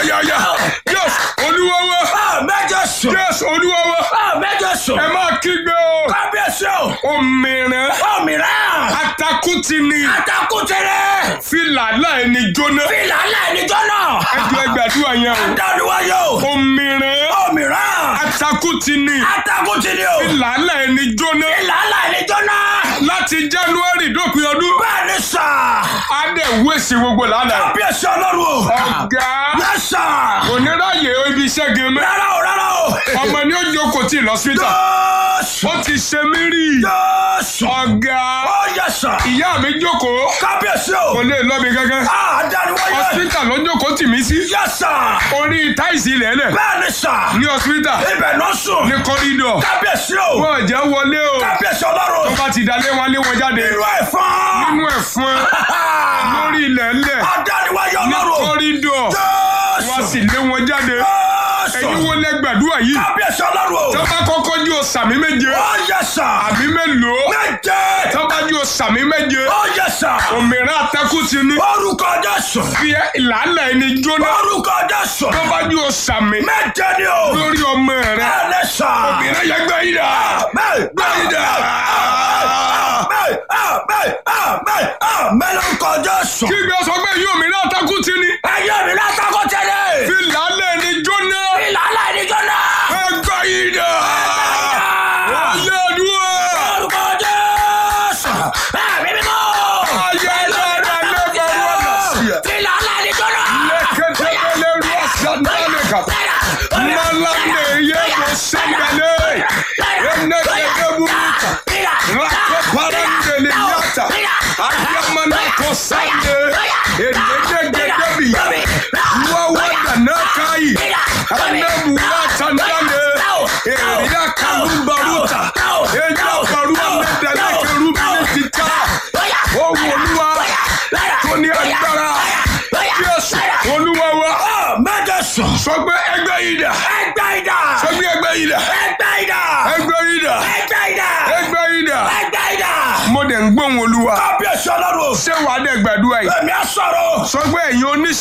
ayayaya yes olúwa wa Mẹ́jọ sùn. yes olúwa wa Mẹ́jọ sùn. ẹ máa kígbe o Kábíyèsí o. òmìnira Òmìrán. atakuti ni Àtàkùn tẹ̀lé. fìlà láì ní jóná Fìlà láìníjọ́ náà. ẹjọ ẹgbàdúrà yẹn o Dániwáyé o. òmìnira Òmìrán. atakuti ni Àtàkùn tẹ̀lé o. fìlà láì ní jóná Fìlà láìníjọ́ náà. láti january dópin ọdún Bẹ́ẹ̀ni sà. adé wéṣì gbogbo lánàá Kábíyèsí ọlọ́run o. ọ̀gá Yẹ sà. oníráyè ibi iṣẹ́ gẹ̀mẹ́ Rárá o rárá o. ọmọ ni ó jókòó tí lọ́sítà Jésù. ó ti ṣe mí rí Jésù. ọ̀gá Ó yẹ sà. ìyá mi jókòó Kábíyèsí o. kò lè lọ mi gángan Ah, Dániwáyé. hospital ló jókòó tì mí sí Yẹ sà. orí táìsì ilẹ̀ lẹ̀ Bẹ́ẹ̀ni sà. ní hospital Ibẹ̀ náà sùn. ní kọ́rídọ̀ Kábíyèsí o. wọ́n jẹ́ wọlé o Kábíyèsí ọlọ́run. tó bá ti dalé wọn lé wọn jáde Irú ẹ̀fọn. nínú ẹ̀fọn lórí ilẹ̀ lẹ̀ Adániwáyé ní ọlọ́run. kọ́rídọ̀ wọ́n sì Jésù. lé wọn jáde ẹ̀yin Jésù. wo lẹ gbàdúrà yìí Kábíyèsí ọlọ́run. tó bá kọ́kọ́ jú o sàmí méje Ó yẹ sà. àmì mélòó Méje. tó bá jú o sàmí méje Ó yẹ sà. òmìnira atẹ́kù ti ní Orúkọ Jésù. fi ìlànà ẹni jóná Orúkọ Jésù. tó bá jú o sàmì Méje ni o. lórí ọmọ rẹ Bẹ́ẹ̀ni sà. òmìnira yẹ gbẹ yìí dà gbẹ yìí dà Mẹ́lọ́kọ Jésù. kí gbé sọ pé yìí òmìnira atẹ́kù ti ní Ẹyẹ mi lásàkó tẹ́lẹ̀. fi ìlànà ẹni jóná Ìlànà ìdíjọ́ náà. ẹ gbẹ yìí dà ayé àdúrà Orúkọ Jésù. Ẹ̀mí mímọ́. ayé dáadáa lẹ́gbẹ̀ẹ́ wọn lọ sí ẹ. Ìlànà ìdíjọ́ náà. Leketebele ruasandale kapa. Malande yebo sandale. Enegede buruka. Rako parandele yata. Ayamana kosande. Enegede biya. Wawada nakai. Anebu watandale. Eria kalumbaruta. Eja barua medele kerubini tita. Owoluwa. Toni agbára. Jésù Olúwa wa. Mẹ́jọ sùn. Sọ pé ẹgbẹ́ yìí dà. Ẹgbẹ́ ìdá. Sọ pé ẹgbẹ́ yìí dà. Ẹgbẹ́ ìdá. Ẹgbẹ́ yìí dà. Ẹgbẹ́ ìdá. Ẹgbẹ́ yìí dà. Ẹgbẹ́ ìdá. Mo dẹ̀ ń gbóhùn Olúwa. Kábíyèsí ọlọ́run. Ṣé wàá dẹ̀ gbàdúrà yìí? Èmi á sọ̀rọ̀. Sọ pé ẹ̀yin oníṣẹ́.